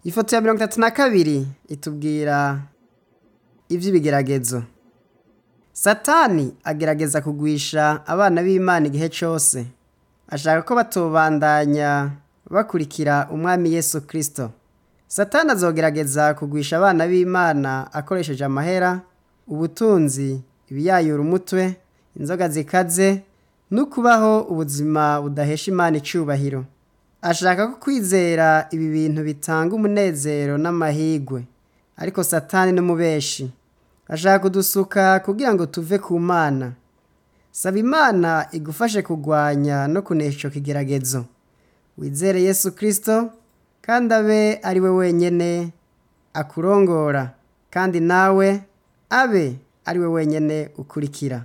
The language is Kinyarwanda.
ifoto ya mirongo itatu na kabiri itubwira iby'ibigeragezo satani agerageza kugwisha abana b'imana igihe cyose ashaka ko batobandanya bakurikira umwami yesu kirisito satani azogerageza kugwisha abana b'imana akoresheje amahera ubutunzi ibiyayura umutwe inzoga zikaze no kubaho ubuzima budahesha imana icyubahiro ashaka ko kwizera ibi bintu bitanga umunezero n'amahirwe ariko satani n'umubeshi ashaka kudusuka kugira ngo tuve ku mana saba imana igufashe kurwanya no kunesha icyo kigeragezo wizere yesu kirisito kandi abe ari we wenyine akurongora kandi nawe abe ari we wenyine ukurikira